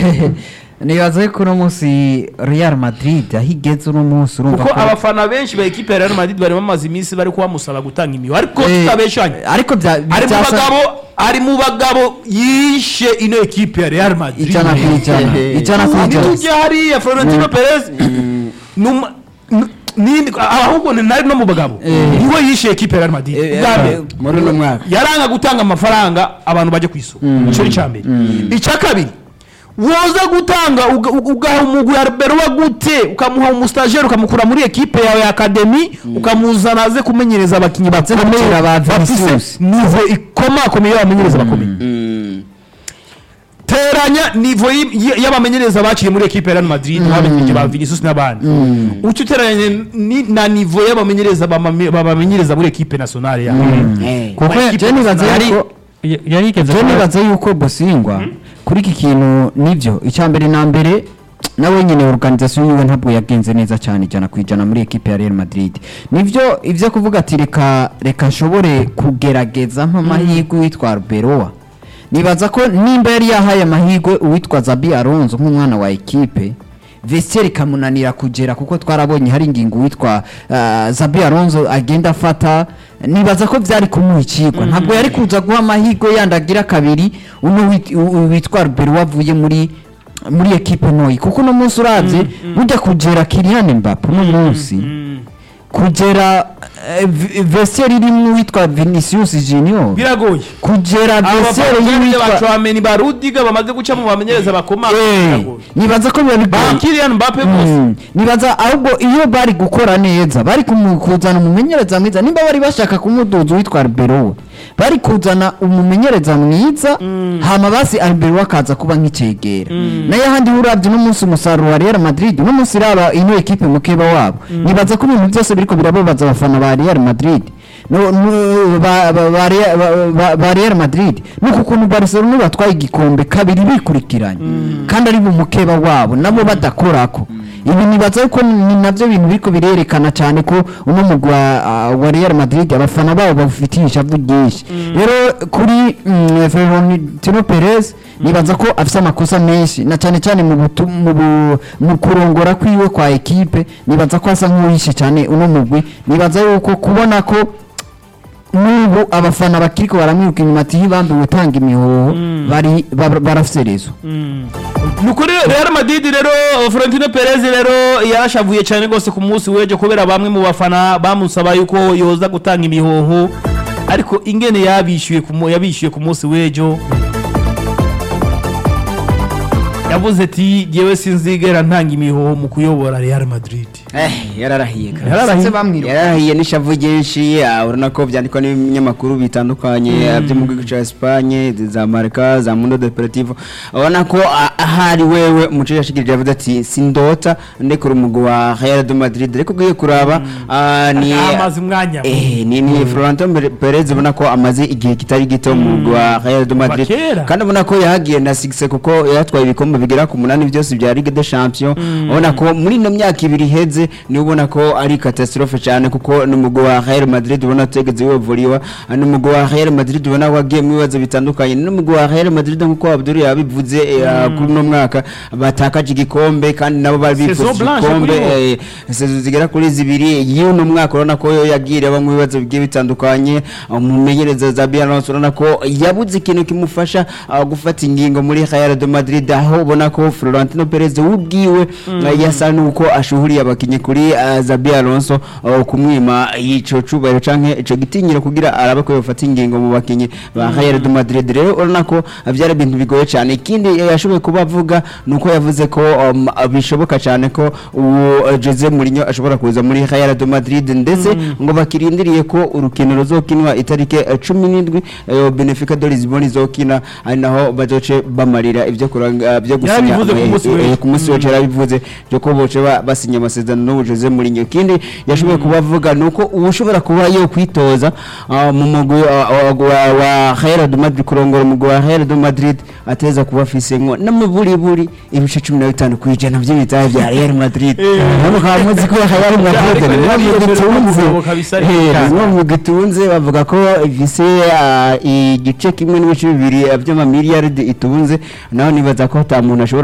nibaza ko uno munsi real madrid aho igeze uno munsi urumva kuko ko abafana benshi ba ekipe ya Real Madrid bari bamaze iminsi bari kubamusaba gutanga imihigo ariko Eh, tutabeshanye ariko bya ari mu byasa- bagabo ari mu bagabo yishe ino ekipe ya Real Madrid ijana ku ijana ijana ku ijana ntitujye hariya Florentino Perez numa- n- nindi ahubwo ni nari no mu bagabo niwe yishe ekipe ya Real Madrid Bwa mbere, muri uno mwaka yaranga gutanga amafaranga abantu bajya ku isoko icyo ni icya mbere icya kabiri woza gutanga uga- uga- ugaha umugwi arberowa gute ukamuha umustajeri ukamukura muri ekipe yawe ya akademi ukamuzana aze kumenyereza abakinnyi bakomeye gukina ba bafise Vinicius. nivo ikomakomeye y'abamenyereza bakomeye teranya nivo y- y- y'abamenyereza bakiri muri ekipe ya Real Madrid bamenyereje ba Vinicius n'abandi uca uteranya ni- na nivo y'abamenyereza bamame- babamenyereza muri ekipe nationale yawe kuko Equipe je nibaza nationale. yuko yari igeze je kuba- nibaza yuko bosingwa kuri iki kintu nibyo icya mbere na mbere nawe nyine organization yiwe ntabwo yagenze neza cyane ijana ku ijana muri ekipe ya Real Madrid nibyo ibyo kuvuga ati reka reka nshobore kugerageza nk'amahirwe witwa Arbeloa nibaza ko nimba yari yahaye amahirwe uwitwa Zabi Alonso nk'umwana wa ekipe Vestiaire ikamunanira kugera kuko twarabonye hari ingingo witwa uh, Zabi Alonso agenda afata nibaza ko byari kumuha ikigwa ntabwo yari kuza guha amahirwe yandi agira kabiri uno wit- u- witwa Arbeloa wavuye muri muri ekipe ntoyi kuko uno munsi urabye burya kugera Kylian Mbappe uno munsi kugera eh, V- Vestiaire irimo witwa Vinicius Junior biragoye kugera Vestiaire abafana y'uwitwa bacwameni ba Rudiga bamaze guca mu bamenyereza bakomeye Eh, biragoye nibaza ko biba ba bigoye Kylian Mbappe bose Mm, nibaza ahubwo iyo bari gukora neza bari kumu- kuzana umumenyereza mwiza nimba bari bashaka kumuduza witwa Arbeloa bari kuzana umumenyereza mwiza hama basi Arbeloa akaza kuba nk'icegera nayo ahandi urabye n'umunsi umusaruro wa Real Madrid n'umunsi iraba ino ekipe mukeba wabo nibaza ko ibintu byose biriko birababaza abafana ba Real Madrid no, no, ba, ba, ba, Real- ba, ba, ba Real Madrid nuko ukuntu Barcelona batwaye igikombe kabiri bikurikiranye kandi ari mu mukeba wabo nabo badakorako ibi nibaza yuko ni nabyo bintu biriko birerekana cyane ko uno mugwi wa, ah, wa Real Madrid abafana babo bafitiye ishavu ryinshi rero kuri mm, Florentino Perez nibaza ko afite amakosa menshi na cyane cyane mu butu- mu bu- mu kurongora kwiwe kwa ekipe nibaza ko asa nk'uwishe cyane uno mugwi nibaza yuko kubona ko n'ubu abafana bakiriko baramwiruka inyuma ati hibambi gutanga imihoho bari ba- barafise rezo ni ukuri Real Madrid rero Florentino Perez rero yarashavuye cyane rwose ku munsi w'ejo kubera bamwe mu bafana bamusaba yuko yoza gutanga imihoho ariko ingene yabishyuye ku mu- yabishyuye ku munsi w'ejo yavuze ati jyewe sinzigera ntanga imihoho mu kuyobora Real Madrid Eh, yararahiye kabisa. Yararahiye. bamwiruka yararahiye n'ishavu ryinshi ah, urabona ko byandikwa n'ibinyamakuru bitandukanye ah, byo mu gihugu cya Espagne za Marca za Mundo Deportivo urabona ko ah, ahari wewe umuco yashikirije yavuze ati sindota ndekura umugwi wa Real de Madrid ariko ugiye kuraba ah, ni amaze umwanya Eh, ni ni Florentino Perez ubona ko amaze igihe kitari gito mu mugwi wa Real de Madrid kera. kandi ubona ko yahagiye na Six kuko yatwaye ibikombe bigera ku munani byose bya Ligue des Champions ubona ko muri ino myaka ibiri iheze ni ubona ko ari catastrophe cyane kuko ni umugwi wa Real Madrid ubona tegeze wevuriwa ni umugwi wa Real Madrid ubona wagiye mu bibazo bitandukanye ni umugwi wa Real Madrid nkuko Abdul yabivuze eh, kuri uno mwaka batakaje igikombe kandi nabo bari Saison bifuza blanche igikombe kuri bo. eh, sezo zigera kuri zibiri y'uno mwaka urabona ko yo yagiye aba mu bibazo bigiye bitandukanye umumenyereza za Alonso urabona ko yabuze ikintu kimufasha ah, gufata ingingo muri Real de Madrid aho ubona ko Florentino Perez ubwiwe ah, yasa nuko ashuhuriye abakinyi kuri ah, Zabi Alonso ah, kumwima ico cubahiro canke ico gitinyiro kugira arabe ko yofata ingingo mu bakinyi ba Real de Madrid rero urabona ko ah, byari ibintu bigoye cyane ikindi eh, yashoboye kuba avuga nuko yavuze ko um, bishoboka cyane ko uwo uh, Jose Mourinho ashobora kuza muri Real de Madrid ndetse ngo bakirindiriye ko urukino ruzokinwa itarike uh, 17 uh, Benfica de Lisbon izokina ari naho bazoce bamarira ibyo kuranga byo gusinya Yarabivuze ku munsi eh, eh, w'ejo. ku munsi w'ejo yarabivuze byo ko boce ba- basinya amasezerano n'uwo Jose Mourinho ikindi yashoboye kuba avuga nuko ushobora kuba yo kwitoza uh, mu mugwi uh, wa, wa, wa Real de Madrid kurongora umugwi wa Real de Madrid ateza kuba afise ngo n'amaburiburi ibice 15 kwijana by'ibitahe bya Real Madrid nabo kaba muzi ko Real Madrid Real nibo Madrid gitunze birashoboka bisa ariko Eh, cyane. nibo gitunze bavuga ko ifise ah, igice kimwe n'ibice bibiri by'amamiliyaridi itunze naho nibaza ko ata muntu ashobora